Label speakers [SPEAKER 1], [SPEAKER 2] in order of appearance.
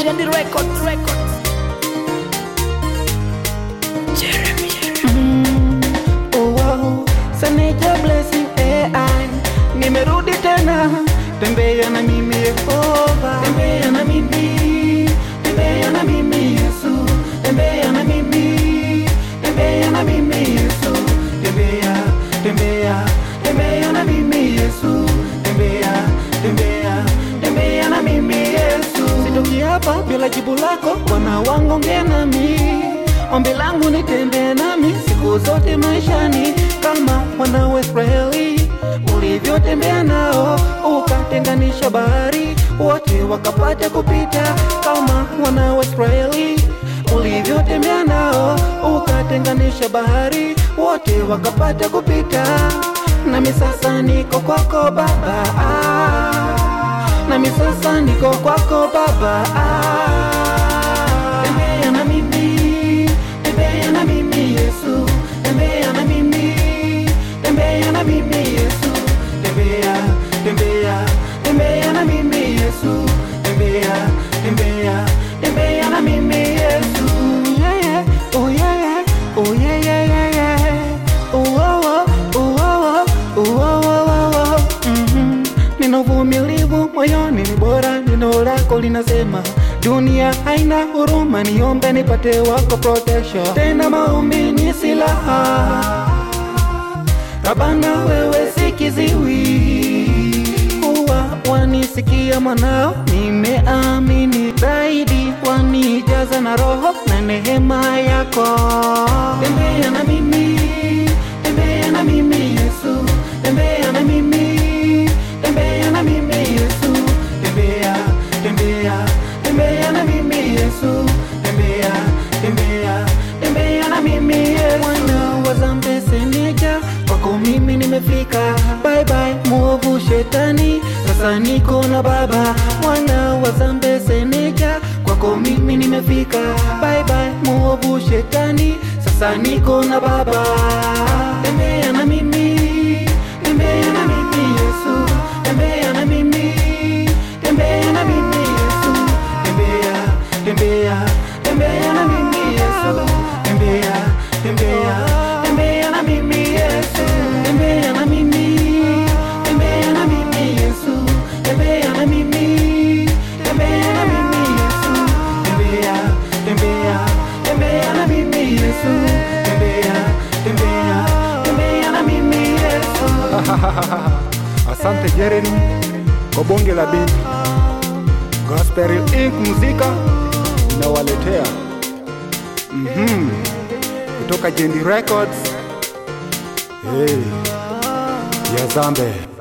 [SPEAKER 1] Jendi Records, Records. Jeremy.
[SPEAKER 2] Oh, wow. Saneja blessing AI nimerudi tena, tembea na mimi Yehova, tembea na mimi, tembea na mimi Yesu, tembea na mimi, tembea na mimi Yesu, tembea, tembea, tembea na mimi Yesu, tembea, tembea, tembea na mimi Yesu. Sitoki hapa bila jibu lako, Bwana wangu ongea nami Ombi langu nitembee nami siku zote maishani, kama wana wa Israeli ulivyotembea nao, ukatenganisha bahari, wote wakapata kupita. Kama wana wa Israeli ulivyotembea nao, ukatenganisha bahari, wote wakapata kupita. Nami sasa niko kwako Baba, ah. nami sasa niko kwako Baba, ah. tembea na mimi tembea na mimi Yesu, tembea na mimi, tembea na mimi Yesu, tembea, tembea, tembea na mimi Yesu, tembea, tembea, tembea na mimi Yesu. Yeah, yeah. Oh yeah, yeah. Oh yeah, yeah, yeah, yeah. Oh, oh, oh, oh, oh, oh, oh, oh, oh, oh. Mhm. Nina uvumilivu moyoni, ni bora neno lako linasema dunia haina huruma, niombe nipate wako protection. Tena maombi ni silaha, Rabana wewe si kiziwi, huwa wanisikia mwanao, nimeamini zaidi, wanijaza na roho na neema yako. Tembea na mimi, tembea na mimi Yesu, tembea na mimi, tembea na mimi Yesu, tembea, tembea, tembea na mimi Yesu, tembea, tembea, tembea na mimi Yesu. Mwana wa zambe seneja, kwako mimi nimefika. Bye bye muovu shetani, sasa niko na Baba. Mwana wa zambe seneja, kwako mimi nimefika. Bye bye muovu shetani, sasa niko na Baba. Tembea na mimi, tembea na mimi Yesu, tembea na mimi, tembea na mimi Yesu, tembea, tembea, tembea na mimi Yesu, tembea, tembea, tembea na mimi Yesu, tembea na mimi, tembea na mimi Yesu, tembea na mimi, tembea na mimi Yesu, tembea, tembea, tembea na mimi Yesu, tembea, tembea, tembea na mimi Yesu.
[SPEAKER 3] Asante Jeremy kwa bonge la beat. Gospel Inc muzika inawaletea mhm, kutoka Jendi Records. Hey, ya Zambe.